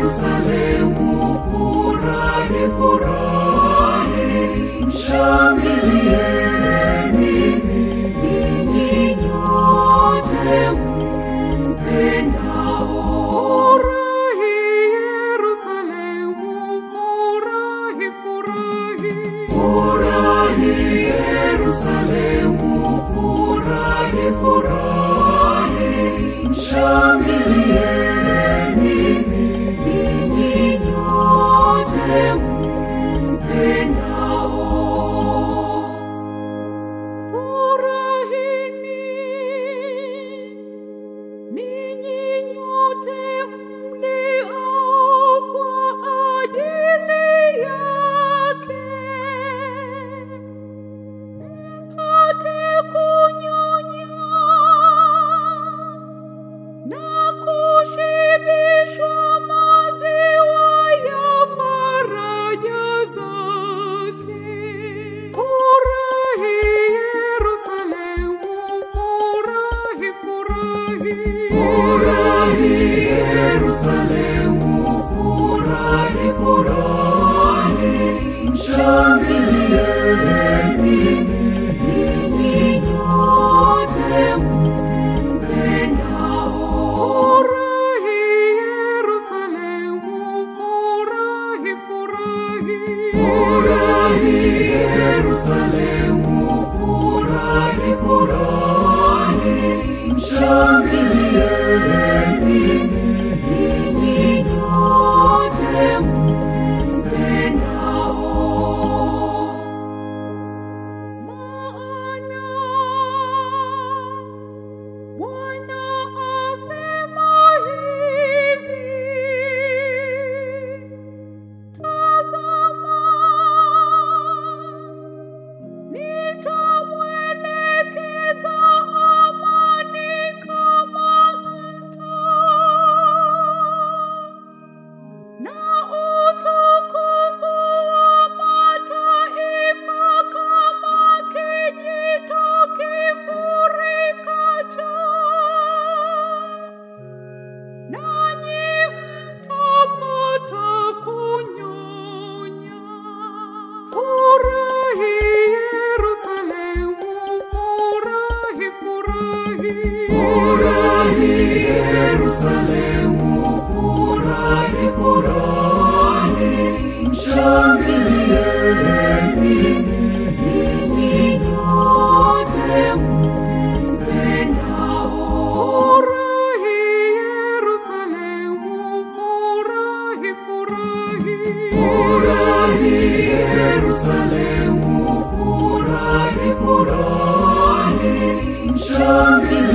Yerusalemu, furahi, furahi, shangilieni ninyi nyote mpendao. Furahi Yerusalemu, furahi, furahi. Furahi Yerusalemu, furahi, furahi, shangilieni ninyi nyote mpendao. Furahini ninyi nyote mliao kwa ajili yake, mpate kunyonya na kushibishwa maziwa ya faraja zake. Furahi Yerusalemu, furahi, furahi. Furahi Yerusalemu, furahi, furahi, shangilieni ninyi nyote mpendao. Furahi Yerusalemu, furahi, furahi. Furahi Yerusalemu, furahi, furahi, shangilieni ninyi nyote mpendao. Maana Bwana asema hivi, tazama, nitamwelekeza amani kama mto na utukufu wa mataifa kama kijito kifurikacho, nanyi mtapata kunyonya. Furahi Yerusalemu, furahi, furahi. Furahi Yerusalemu, furahi, furahi, shangilieni ninyi nyote mpendao. Furahi Yerusalemu, furahi, furahi. Furahi Yerusalemu, furahi, furahi, shangilieni